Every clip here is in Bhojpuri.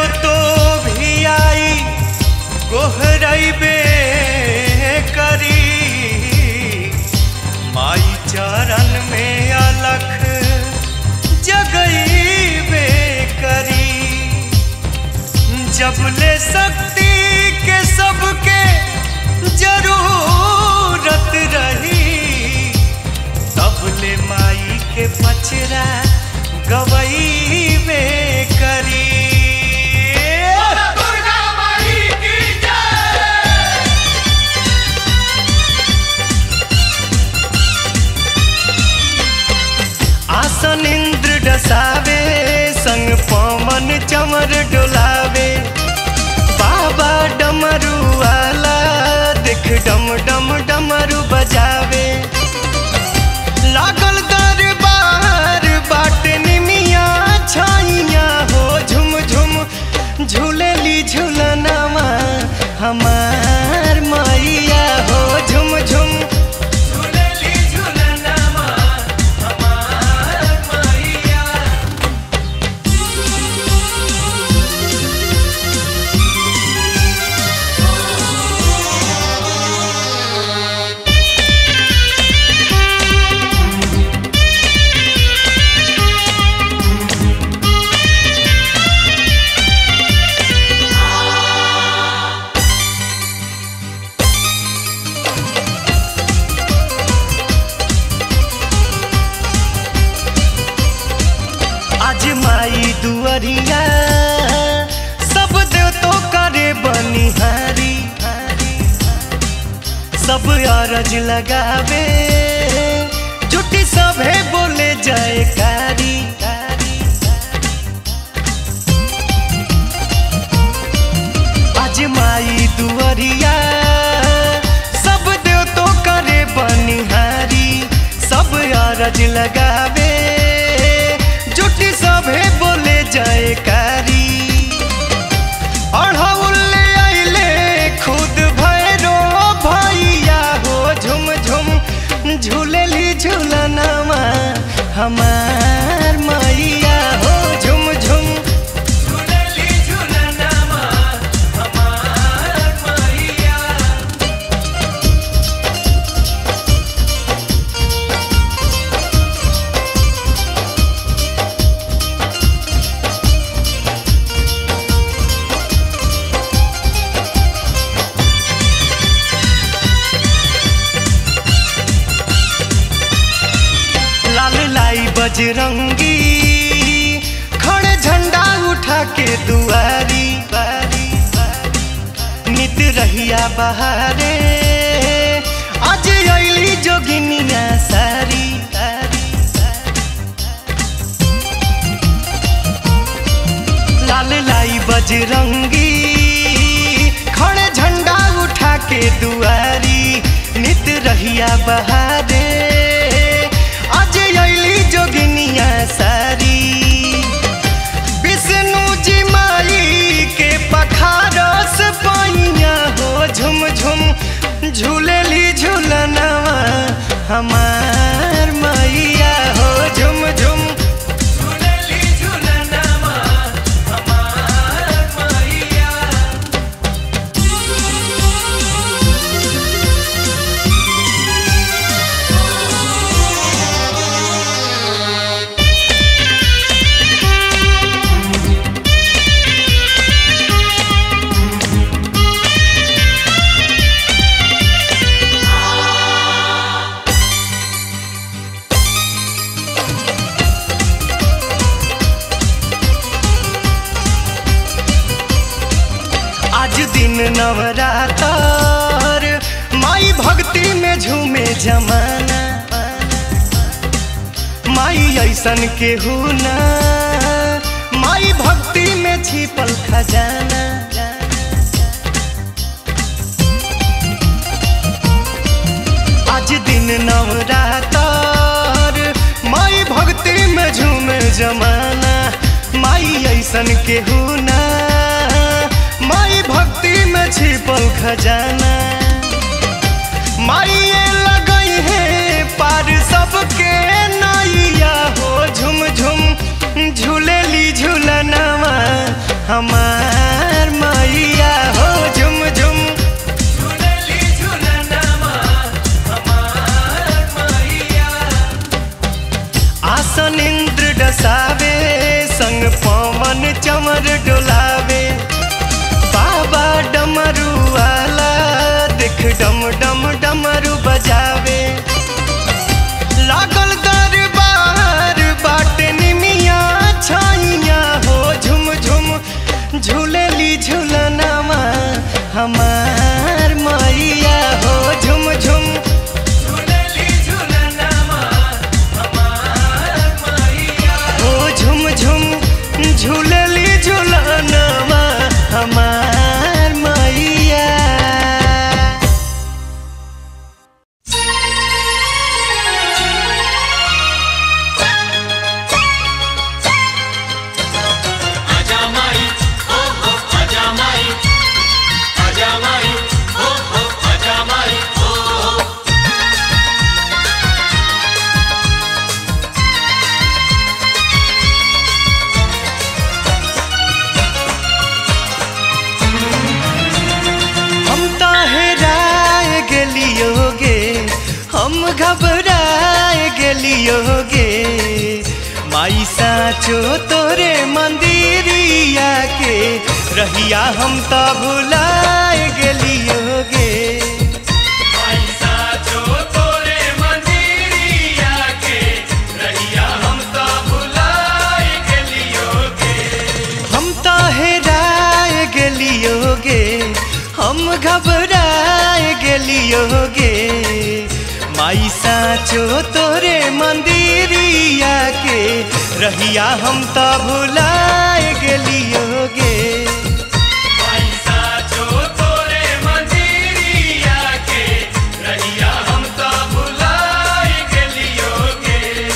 तो भी आई गोहरैबे करी माई चरण में अलख जगईबे करी जब ले शक्ति के सबके जरूरत रही तब ले माई के पचरा गवईबे करी आसन इंद्र डसावे संग पवन चमर डोलावे बाबा डमरू वाला देख डम डम डमरू बजावे लागल दरबार बाट निमिया छाइया हो झुम झुम झूलेली झूलनामा हमार मैया हो झुम झुम झूलेली झूलनामा हमार मैया आज माई दुअरिया सब देव तो करे बनिहारी सब अरज लगावे जुटी सभे बोले जयकारी आज माई दुअरिया सब देव तो करे बनिहारी सब अरज लगावे जुटी सभे बोले जयकारी अढ़ौले आइले खुद भैरो भैया हो झुम झुम झूलेली झूलनामा हमार मैया हो झुम झुम झूलेली झूलनामा हमार मैया लाल लाई बजरंगी खड़े झंडा उठा के दुआरी नित रहिया बहारे आज अली जोगिनिया सारी लाल लाई बजरंगी खड़े झंडा उठा के दुआरी नित रहिया बहारे आज अली जोगिनिया सारी विष्णु जी माई के पखारस पाइया हो झुम झुम झूलेली झूलनवा हमार मैया हो झुम झुम झूलेली झूलनवा हमार मैया आज दिन नवरातर माई भक्ति में झूमे जमाना माई ऐसन के ना माई भक्ति में छिपल खजाना आज दिन नवरातर माई भक्ति में झूमे जमाना माई ऐसन के ना माई भक्ति में छिपल खजाना माइए लगई है पार सबके नैया हो झुम झुम झूलेली झूलनवा हमार कमर डोलावे बाबा डमरू वाला देख डम डम डमरू बजावे लागल दरबार बाटे निमिया छाइया हो झुम झुम झूलेली झूलनामा हमार मैया हो झुम झुम झूलेली झूलनामा हमार मैया हो झुम झुम झूलेली झूलनामा हमार मैया आजा माई ओ हो आजा माई आजा माई ओ हो आजा माई ओ हो हम तो हेराए गेलियोगे हम घबराए गेलियोगे माई साचो तोरे मंदिरिया के रहिया हम तो भुलाए गेलियोगे पैसा जो तोरे मंदिरिया के रहिया हम तो भुलाए गेलियोगे हम तो हेराए गेलियोगे हम घबराए गेलियोगे माई साचो तोरे मंदिरिया के रहिया हम तो भुलाए गेलियोगे पैसा जो तोरे मंदिरिया के रहिया हम तो भुलाए गेलियोगे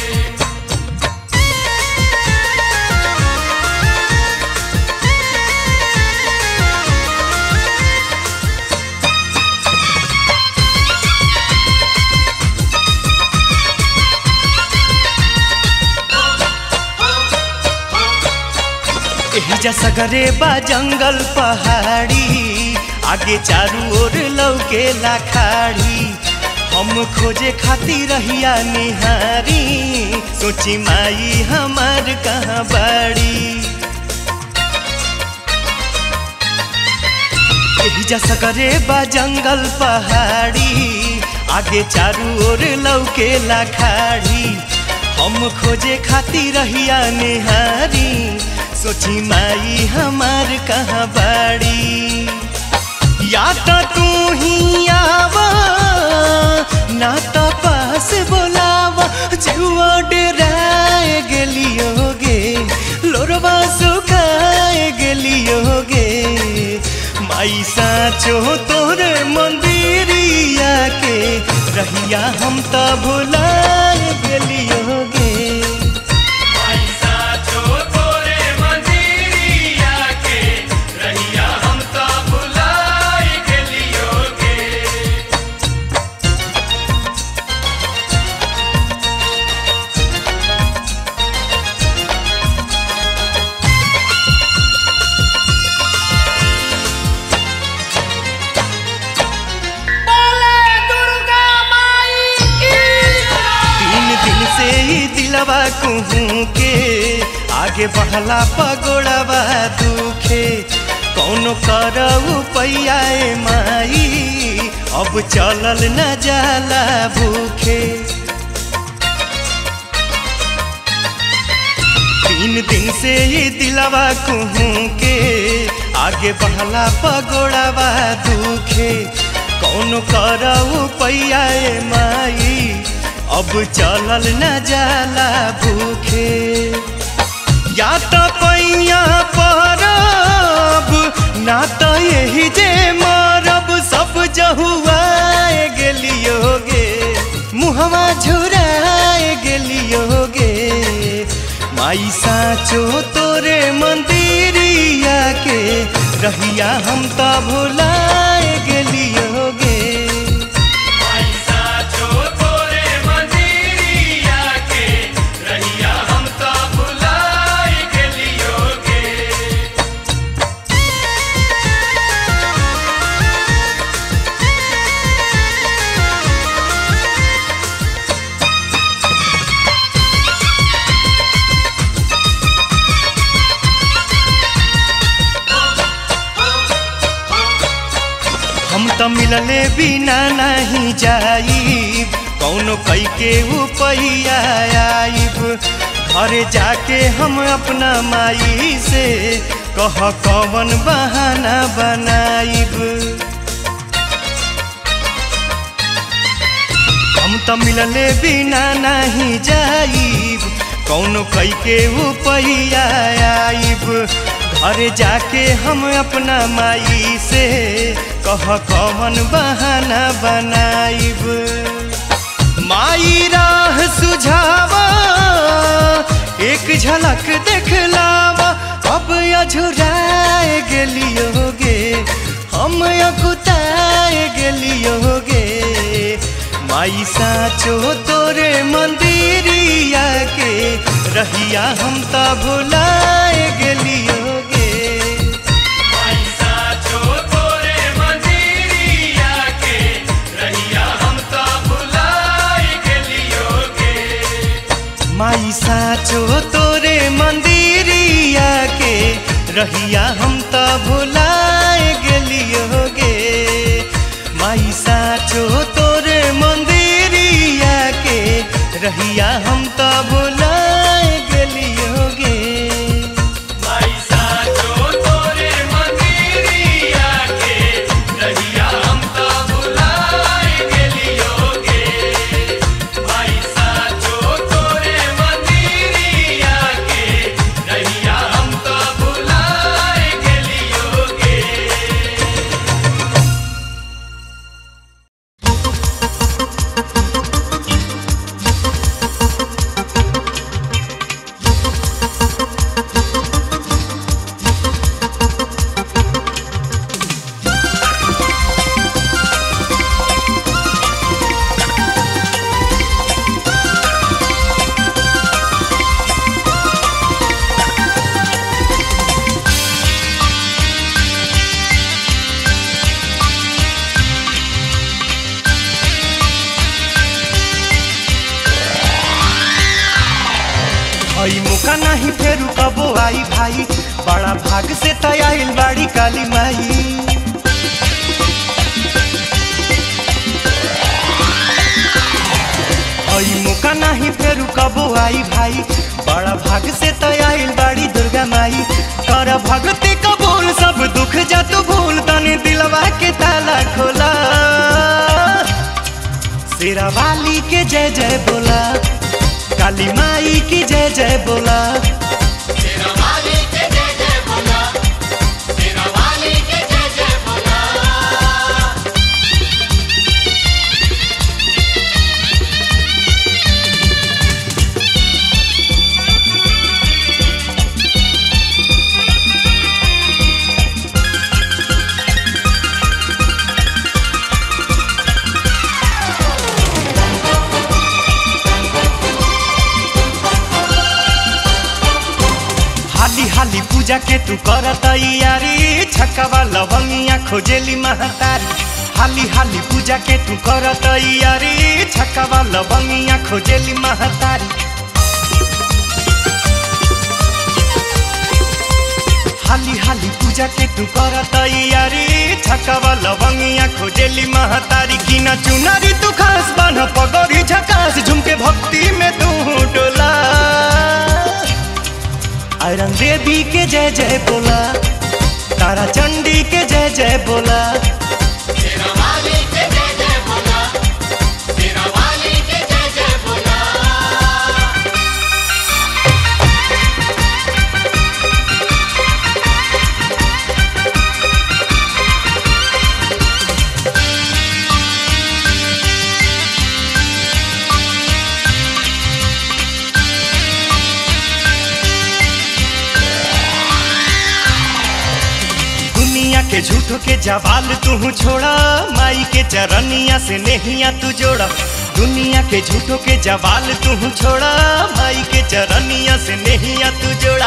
एहिजा सगरे बा जंगल पहाड़ी आगे चारू ओर लौके लाखाड़ी हम खोजे खाती रहिया निहारी सोची माई हमार कहाँ बाड़ी एहिजा सगरे बा जंगल पहाड़ी आगे चारू ओर लौके लाखाड़ी हम खोजे खाती रहिया निहारी सोची माई हमार कहाँ बाड़ी या तो तू ही आवा ना तो पास बोलावा जुआ डराए गेलियोगे लोरवा सुखाए गेलियोगे माई साचो तोरे मंदिरिया के रहिया हम तो भुलाए गेलियोगे पैसा जो तोरे मंदिरिया के रहिया हम तो भुलाए गेलियोगे तीन दिन से ही दिलवा कुहू के आगे बढ़ला पगोड़वा दुखे कौनो करऊ पैयाए माई अब चलल न जाला भूखे तीन दिन से ही दिलवा कुहू के आगे बढ़ला पगोड़वा दुखे कौन करऊ पैयाए माई अब चलल न जाला भूखे या तो पैया परब ना तो यही जे मरब सब जहुआए गेलियोगे मुहवा झुराए गेलियोगे माई साचो तोरे मंदिरिया के रहिया हम तो भुलाए गेलियोगे पैसा जो तोरे मंदिरिया के रहिया हम तो भुलाए गेलियोगे ओ त मिलले बिना नहीं जाइब कौनो कई के उपैया आइब घरे जाके हम अपना माई से कह कवन बहाना बनाइब हम त मिलले बिना नहीं जाइब कौनो कई के उपैया आइब घरे जाके हम अपना माई से कह कवन बहाना बनाइब माई राह सुझावा एक झलक देखलावा अब अझुराए गेलियोगे हम अकुताए गेलियोगे माई साचो तोरे मंदिरिया के रहिया हम त भुलाए गेलियोगे माई साचो तोरे मंदिरिया के रहिया हम त भुलाए गेलियोगे माई साचो तोरे मंदिरिया के रहिया हम त भुलाए गेलियोगे हई मुका नहीं फेरू कबो आई भाई बड़ा भाग से तयाइल बाड़ी काली माई हई मुका नहीं फेरू कबो आई भाई बड़ा भाग से तयाइल बाड़ी दुर्गा माई कर भगती कबूल सब दुख जा तू भूल तने दिलवा के ताला खोला शेरा वाली के जय जय बोला काली माई की जय जय बोला हाली हाली पूजा के तू कर तैयारी छक्का लवंगिया खोजेली महतारी हाली हाली पूजा के तू कर तैयारी छक्का लवंगिया खोजेली महतारी हाली हाली पूजा के तू कर तैयारी छक्का लवंगिया खोजेली महतारी किना चुनारी तू खास बन पगड़ी झकास झुमके भक्ति में तू डोला आयरन देवी के जय जय बोला तारा चंडी के जय जय बोला दुनिया के झूठो के जवाल तू छोड़ा माई के चरनिया से नहिया तू जोड़ा दुनिया के झूठो के जवाल तू छोड़ा माई के चरनिया से नहिया तू जोड़ा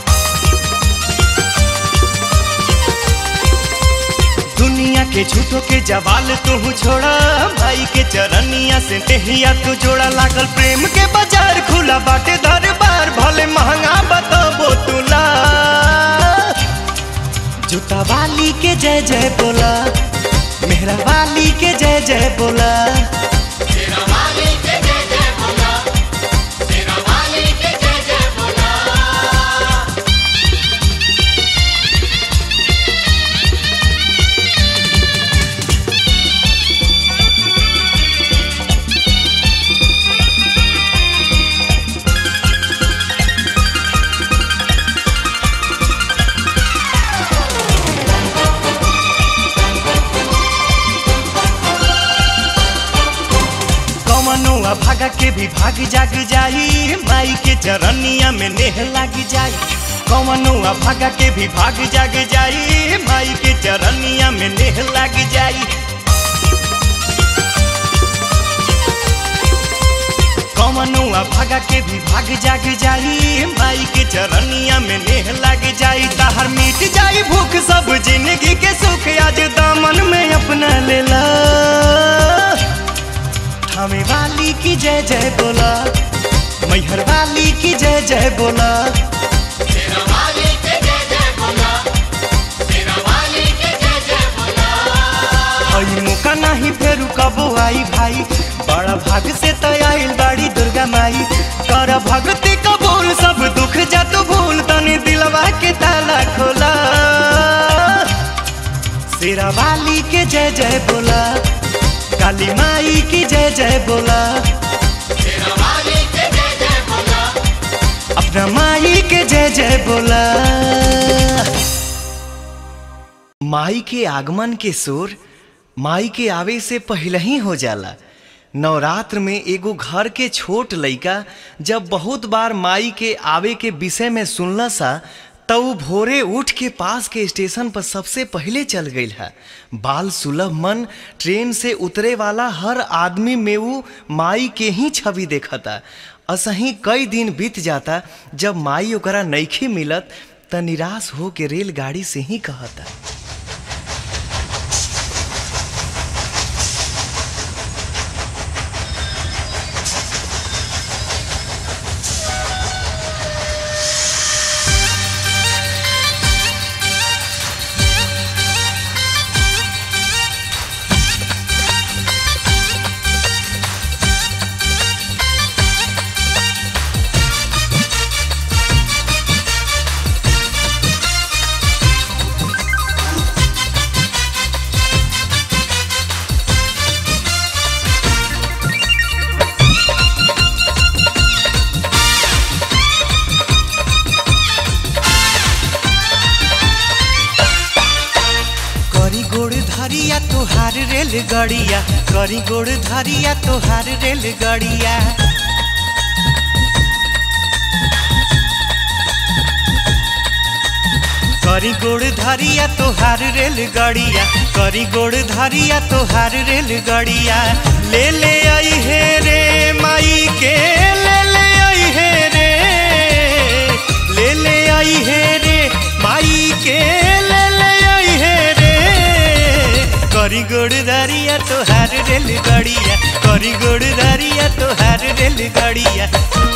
दुनिया के झूठो के जवाल तू छोड़ा माई के चरनिया से नहिया तू जोड़ा लागल प्रेम के बाजार खुला बाटे दरबार भले महंगा बताबो तुला जूता वाली के जय जय बोला मेहरा वाली के जय जय बोला तेरा वाली के जय जय बोला तेरा वाली के जय जय बोला कमनुआ भागा के भी भाग जाग जाई माई के चरनिया में नेह लाग जाई कमनुआ भागा के भी भाग जाग जाई माई के चरनिया में नेह लाग जाई कमनुआ भागा के भी भाग जाग जाई माई के चरनिया में नेह लाग जाई ताहर मिट जाई भूख सब जिंदगी के सुख आज दामन में अपना लेला थामे वाली की जय जय बोला मैहर वाली की जय जय बोला तेरा वाली के जय जय बोला तेरा वाली के जय जय बोला आई मौका नहीं फेरू कबो आई भाई बड़ा भाग से तो आइल बाड़ी दुर्गा माई कर भक्ति कबूल सब दुख जा तू भूल तनी दिलवा के ताला खोला शेरा वाली के जय जय बोला काली माई की जय जय बोला तेरा वाली के जय जय बोला अपना माई के जय जय बोला माई के आगमन के शोर माई के आवे से पहले ही हो जाला नवरात्र में एगो घर के छोट लइका जब बहुत बार माई के आवे के विषय में सुनला सा तो ऊ भोरे उठ के पास के स्टेशन पर सबसे पहले चल गई है बाल सुलभ मन ट्रेन से उतरे वाला हर आदमी में ऊ माई के ही छवि देखता असही कई दिन बीत जाता जब माई ओकरा नईखे मिलत त निराश हो के रेलगाड़ी से ही कहता करी गोड़ धरिया तोहार रेल गड़िया करी गोड़ धरिया तोहार रेल गड़िया करी गोड़ धरिया तोहार रेल गड़िया करी गोड़ धरिया तोहार रेल गड़िया ले ले आई हे रे माई के ले ले आई हे रे ले ले आई हे रे माई के ले ले आई हे रे करी गोड़ धरिया तोहार रेल गड़िया करी गोड़ धरिया तोहार रेल गड़िया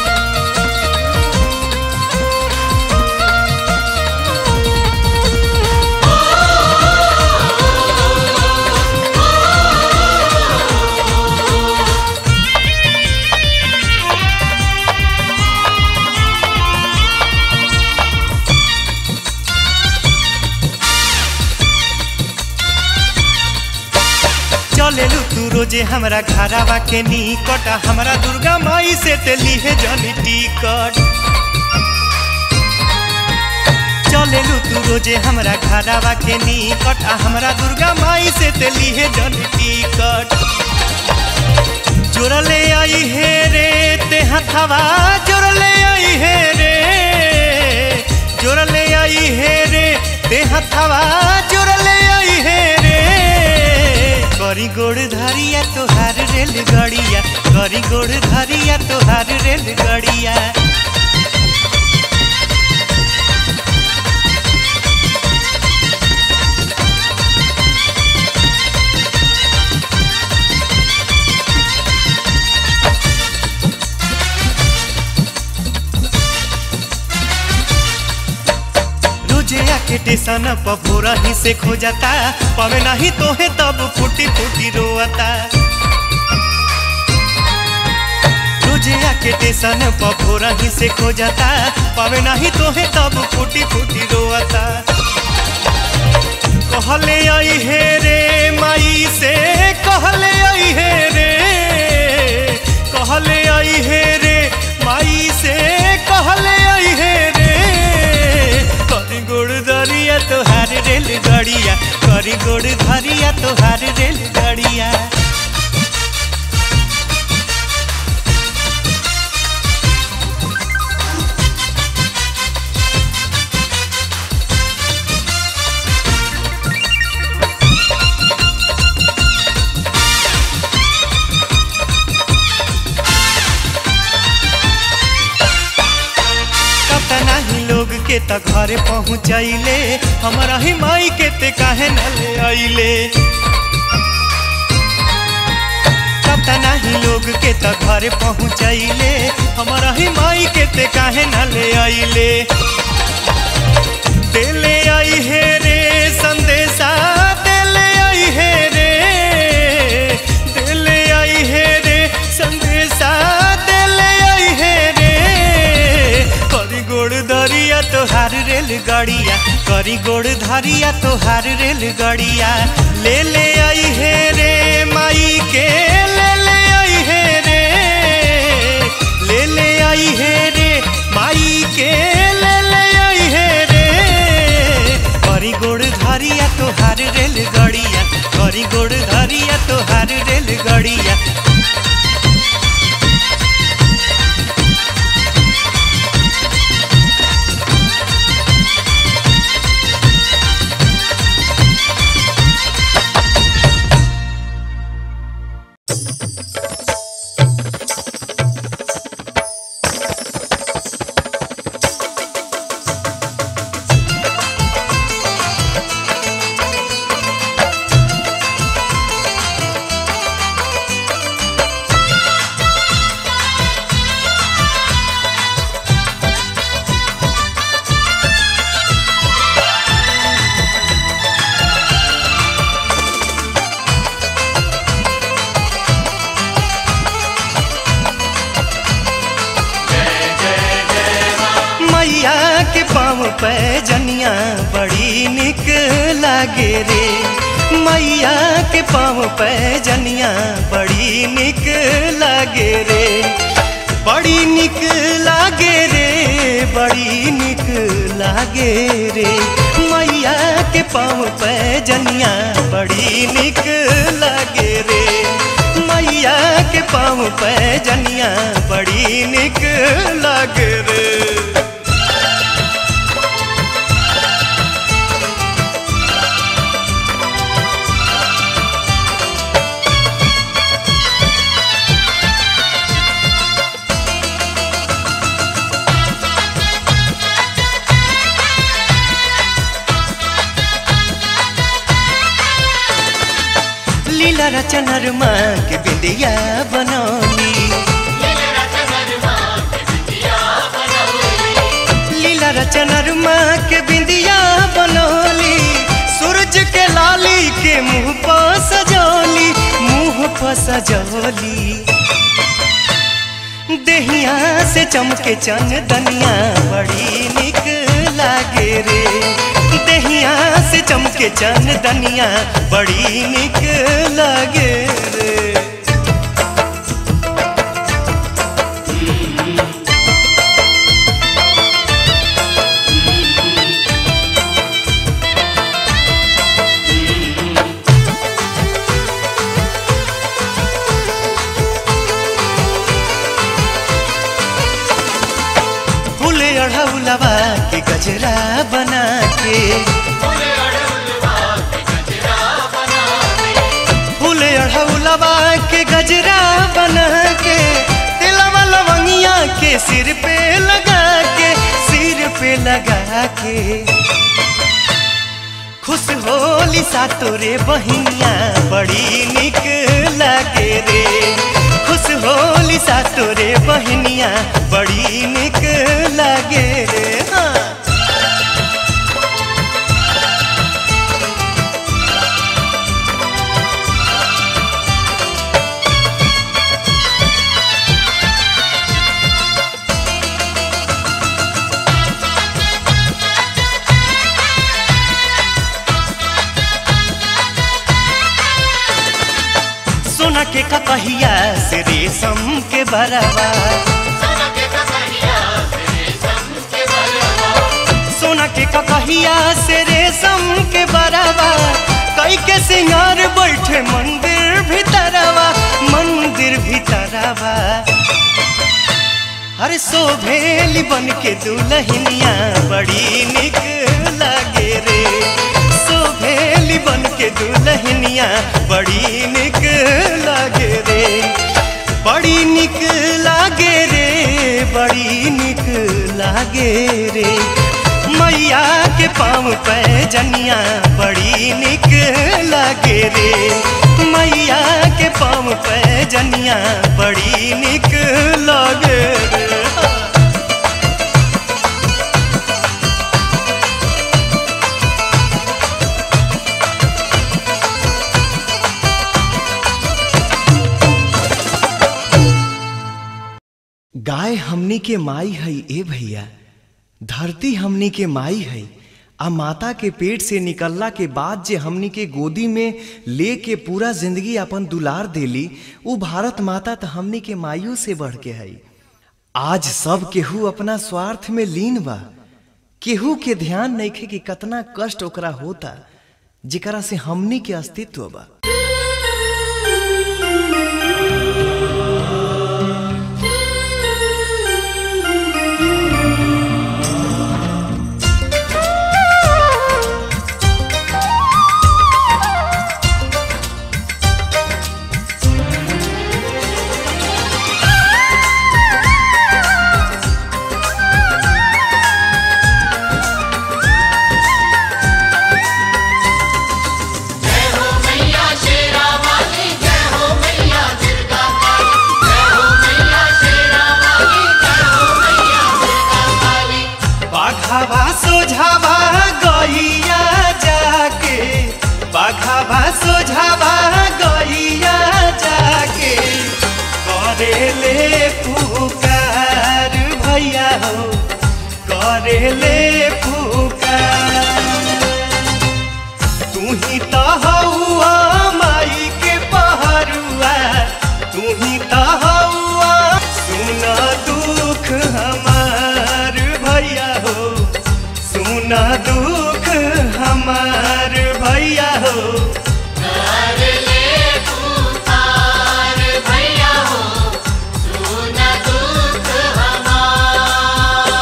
चलेलू तू रोजे हमरा घरावा के निकट हमरा दुर्गा माई से ते लीहे जनी टिकट चलेलू तू रोजे हमरा घरावा के निकट आ हमरा दुर्गा माई से ते लीहे जनी टिकट जोड़ले आई हे रे ते हथवा जोड़ले आई हे रे जोड़ले आई हे रे ते हथवा जोड़ले आई हे रे करी गोड़ धरिया तोहार रेल गड़िया करी गोड़ धरिया तोहार रेल गड़िया रोजे आके टेसन पभोरा ही से खो जाता पावे नहीं तोहे तब फूटी फूटी रोता रोजे आके टेसन पभोरा ही से खो जाता पावे नहीं तोहे तब फूटी फूटी रोता कहले आई हे रे माई से कहले आई हे रे कहले आई हे रे माई से कहले आई हे रे करी गोड़ दरिया तोहार रेल गड़िया करी गोड़ धरिया तोहार रेल गड़िया कतना ही लोग के त घरे पहुँचैले हमारा ही माई के ते काहे न ले अइले कतना ही लोग के त घरे पहुँचैले हमारा ही माई के ते काहे न ले अइले देले आई हे रे संदेशा देले आई हे रे देले आई हे रे संदेशा देले आई हे रे करी गोड़ दरिया तोहार रेल गड़िया करी गोड़ धरिया तोहार रेल गड़िया ले ले आई हे रे माई के ले ले आई हे रे ले ले आई हे रे माई के ले ले आई हे रे करी गोड़ धरिया तोहार रेल गड़िया करी गोड़ धरिया तोहार रेल गड़िया मैया के पाँव पे जनिया बड़ी निक लागे रे मैया के पाँव पे जनिया बड़ी निक लागे रे बड़ी निक लागे रे बड़ी निक लागे रे मैया के पाँव पे जनिया बड़ी निक लागे रे मैया के पाँव पे जनिया बड़ी निक लागे रे लीला रचनर माँ के बिंदिया बनौली लीला रचनर माँ के बिंदिया बनौली सूरज के लाली के मुंह पर सजौली मुंह पर सजौली देहिया से चमके चन दनिया बड़ी निक लागे रे देहिया से चमके चन दनिया बड़ी निक लागे रे फूले अढ़ौलवा के गजरा बना के फूले अढ़ौलवा के गजरा बना के तिलवा लवंगिया के सिर पे लगा के सिर पे लगा के खुश होली सा तोरे बहिनिया बड़ी निक लागे रे खुश होली सा तोरे बहिनिया बड़ी निक लागे रे हाँ सोना के ककहिया से रेशम के बरवा सोना के ककहिया से रेशम के बरवा सोना के ककहिया से रेशम के बरवा कई के सिंगार बैठे मंदिर भीतरवा मंदिर भीतरवा अरे सोभेली बन के दुल्हनिया बड़ी निक लागे रे सोभेली बन के दुल्हनिया बड़ी निक लागे रे बड़ी निक लागे रे बड़ी निक लागे रे मैया के पाँव पे जनिया बड़ी निक लागे रे मैया के पाँव पे जनिया बड़ी निक लागे रे गाय हमनी के माई है ए भैया धरती हमनी के माई है आ माता के पेट से निकलला के बाद जे हमनी के गोदी में ले के पूरा जिंदगी अपन दुलार देली उ भारत माता तो हमनी के माइयों से बढ़ के है आज सब केहू अपना स्वार्थ में लीन बा केहू के ध्यान नइखे कि कतना कष्ट ओकरा होता जेकरा से हमनी के अस्तित्व बा जय हो मैया शेरा वाली जय हो मैया दुर्गा काली जय हो मैया शेरा वाली जय हो मैया दुर्गा काली बाघावा सोझावा गैया जाके बाघावा सोझावा गैया जाके करेले पुकार भैया हो करेले पुकार तू ही तो हौआ माई के पहरुआ तू ही तो हौआ सुन दुख हमार भैया हो सुन दुख हमार भैया हो कर ले पुकार भैया हो सुन दुख हमार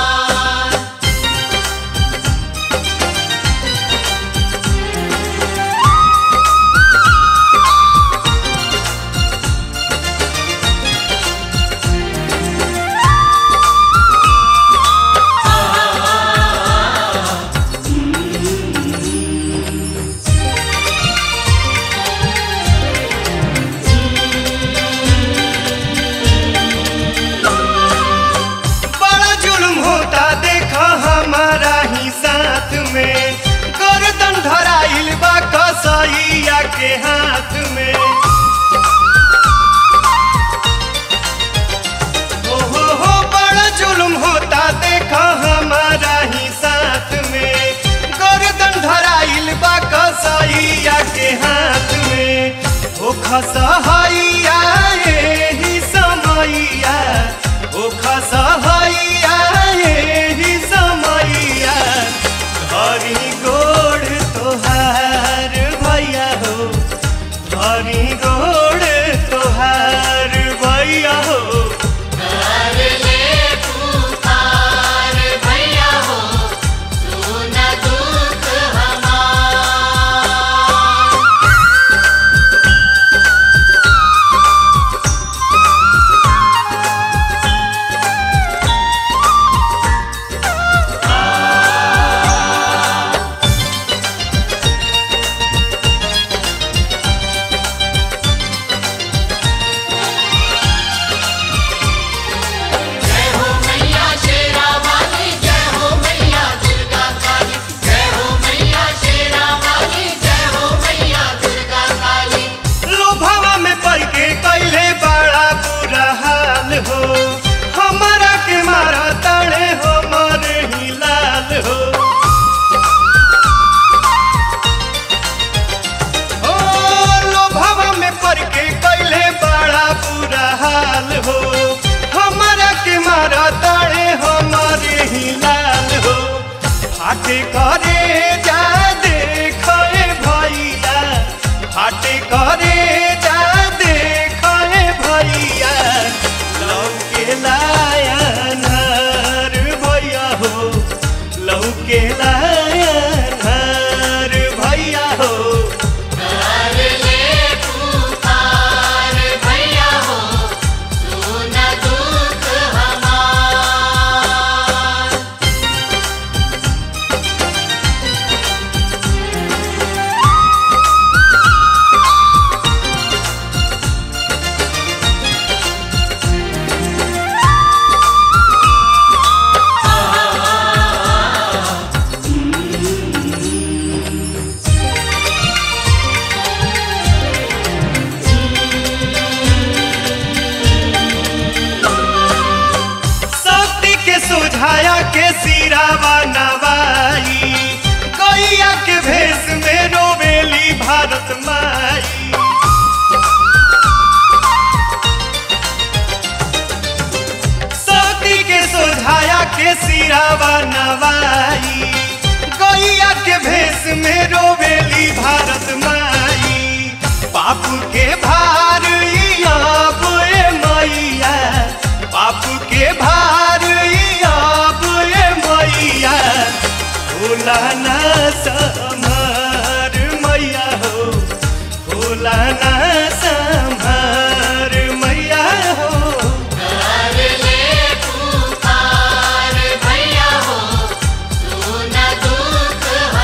लाना संभार मैया हो कर ले पुकार भैया हो सुन दुख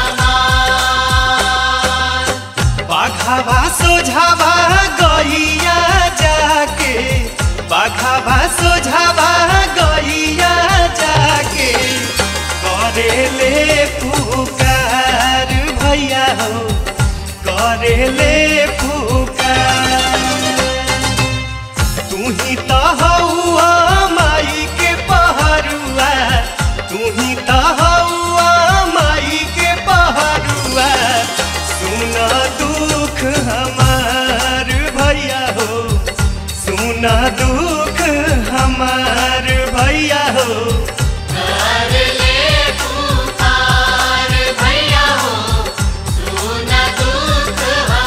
हमार बाघावा सोझावा गैया जाके बाघावा सोझावा गैया जाके करे ले पुकार भैया हो करे ले पुकार तू ही तो हौआ माई के पहरुआ तू ही तो हौआ माई के पहरुआ सुन दुख हमार भैया हो सुन दुख हमार भैया हो कर ले पुकार भैया हो सुन दुख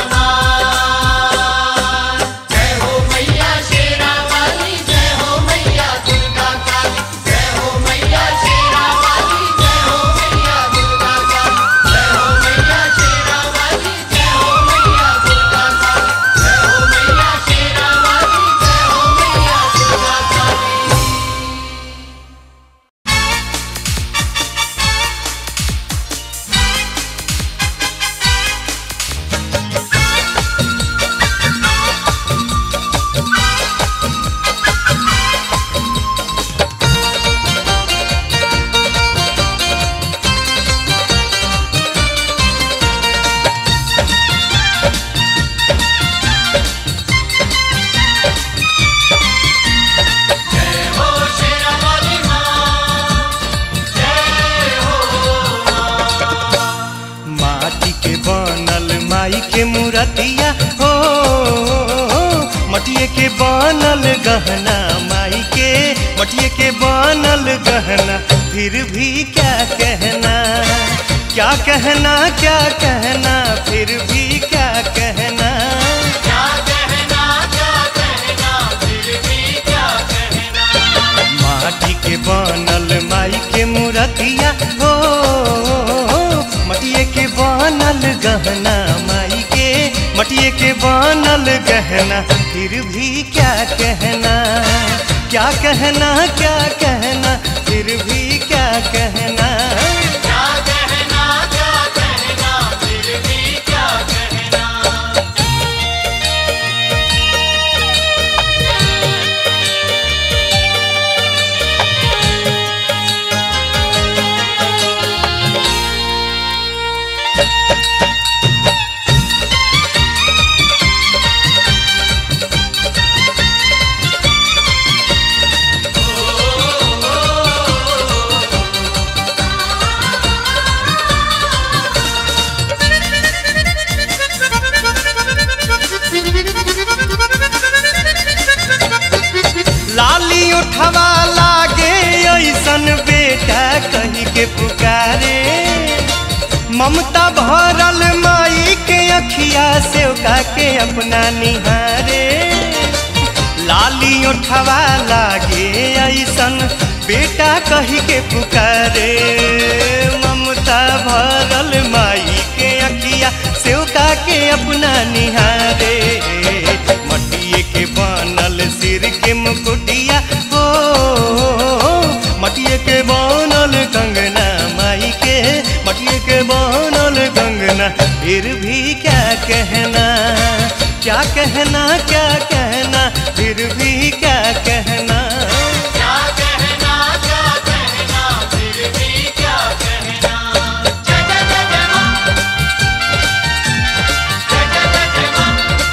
हमार जय हो मैया शेरा वाली जय हो मैया दुर्गा काली जय हो मैया शेरा वाली जय हो मैया दुर्गा काली जय हो मैया शेरा वाली जय हो मैया दुर्गा काली जय हो मैया शेरा वाली जय हो मैया दुर्गा काली जय हो शेरा वाली माँ जय हो माटी के बनल माई के मूर्तिया हो मटिए के बनल गहना माई के मटिए के बनल गहना फिर भी क्या कहना क्या कहना क्या कहना फिर भी क्या कहना क्या कहना क्या कहना फिर भी क्या कहना माटी के बनल माई के मूर्तिया हो मटिए के बनल गहना माई के मटिए के बनल गहना फिर भी क्या कहना क्या कहना क्या कहना फिर भी क्या कहना क्या कहना क्या कहना फिर भी क्या कहना लाली उठवा लागे ऐसन बेटा कही के पुकारे ममता भरल माई के अखिया से के अपना निहारे लाली उठवा लागे ऐसन बेटा कही के पुकारे ममता भरल माई के अखिया से के अपना निहारे मटिए के बनल सिर के मुकुटिया हो मटिए के बनल कंगना माई के मटिए के बनल कंगना फिर भी क्या कहना क्या कहना क्या कहना फिर भी क्या कहना क्या कहना क्या कहना फिर भी क्या कहना जय जय जय जय माँ जय जय जय जय माँ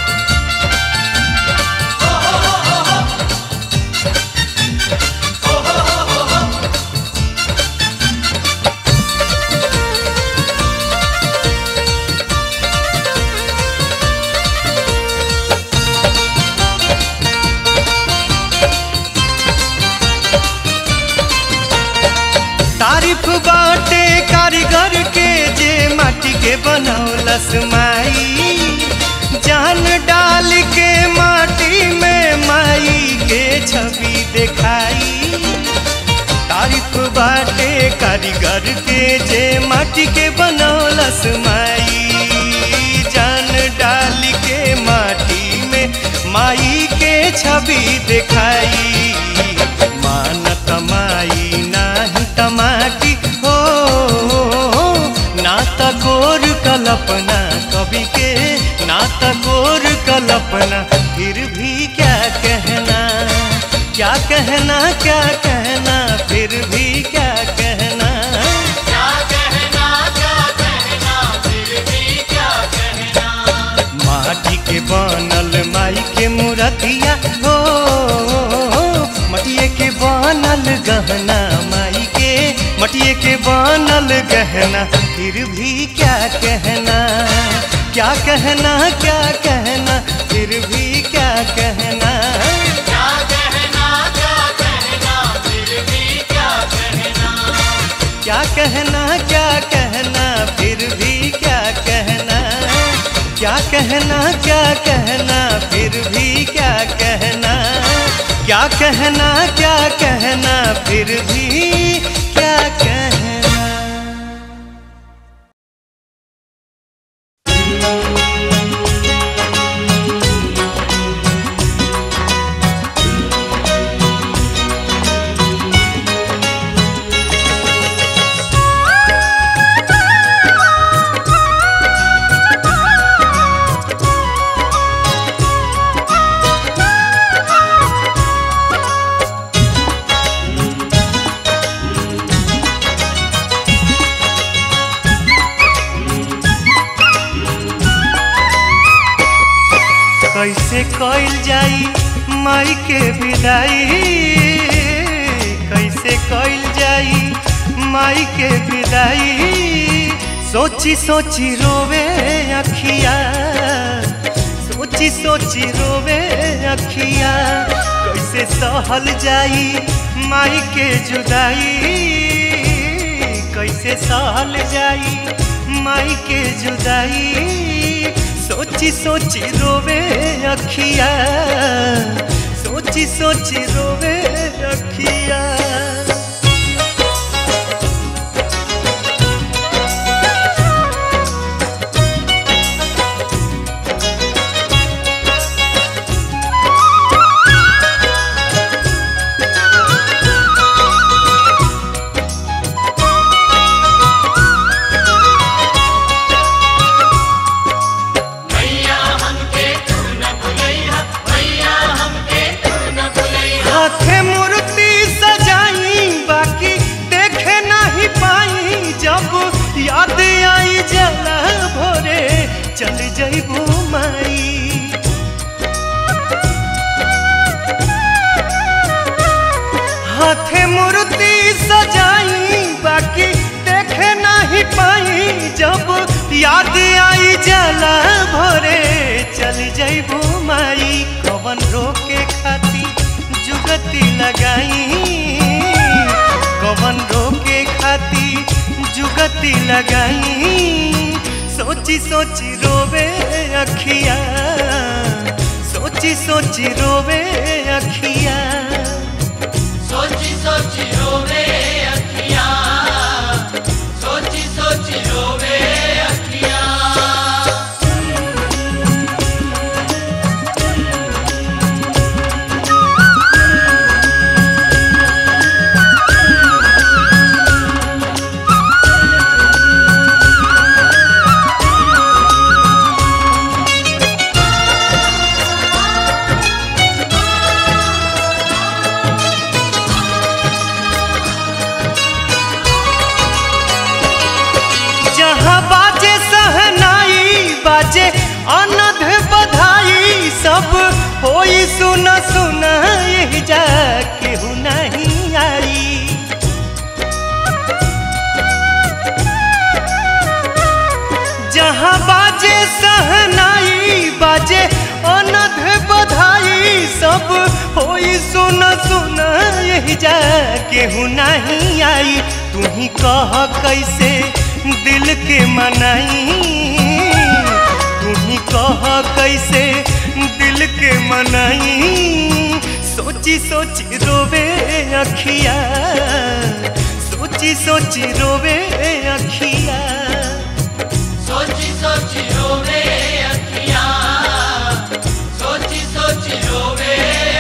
हो हो हो हो हो हो हो हो हो हो तारीफ बाटे कारीगर के जे माटी के बनौलस माई जान डाल के माटी में माई के छवि दिखाई तारीफ बाटे कारीगर के जे माटी के बनौलस माई जान डाल के माटी छवि देखाई मानत माई नाही तमाकी हो ना त गोर कल्पना कवि के ना त गोर कल्पना फिर भी क्या कहना क्या कहना क्या कहना फिर भी क्या कहना क्या कहना क्या कहना फिर भी क्या कहना माटी के बनल माई के मूर्तिया हो मटिए के बनल गहना माई के मटिए के बनल गहना फिर भी क्या कहना क्या कहना क्या कहना फिर भी क्या कहना क्या कहना क्या कहना फिर भी क्या कहना क्या कहना क्या कहना फिर भी क्या कहना क्या कहना क्या कहना फिर भी क्या कहना क्या कहना क्या कहना फिर भी क्या कहना कैसे कइल जाई माई के विदाई कैसे कइल जाई माई के विदाई सोची सोची रोवे अखिया सोची सोची रोवे अखिया कैसे सहल जाई माई के जुदाई कैसे सहल जाई माई के जुदाई सोची सोची रोवे अखिया सोची सोची रोवे अखिया भैया हमके तू न भुलैया भैया हमके तू न भुलैया हाथे मूर्ति सजाई बाकी देखे नहीं पाई जब याद आई जला भोरे चल जइबू माई हाथे मूर्ति सजाई बाकी देखे नहीं पाई जब याद आई जला भोरे चल जइबू माई कवन रोके खाती जुगती लगाई कवन रोके खाती जुगती लगाई सोची सोची रोवे अखिया सोची सोची रोवे अखिया सोची सोची रोवे अखियां सोची सोची रोवे अखियां जहाँ बाजे सहनाई बाजे अनध बधाई सब होई सुन सुन यही जा केहू नहीं आई जहाँ बाजे सहनाई बाजे अनध बधाई सब होई सुन सुन यही जा केहू नहीं आई तू ही कह कैसे दिल के मनाई तू ही कह कैसे दिल के मनाई सोची सोची रोवे अखिया सोची सोची रोवे अखिया सोची सोची रोवे अखियां सोची सोची रोवे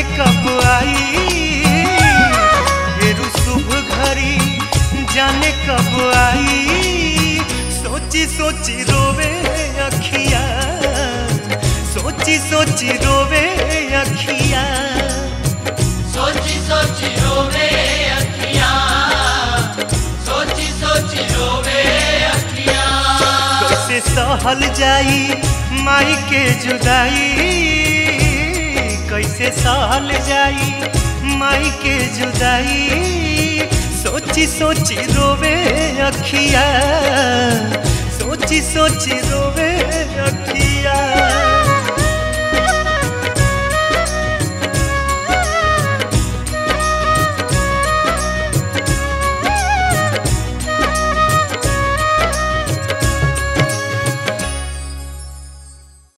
कब आई फेरू शुभ घड़ी जाने कब आई सोची सोची रोवे अखिया सोची सोची रोवे अखिया सोची सोची रोवे अखियां सोची सोची रोवे अखियां कैसे सहल जाई माई के जुदाई कैसे सहल जाई माई के जुदाई सोची सोची रोवे अखिया सोची सोची रोवे अखिया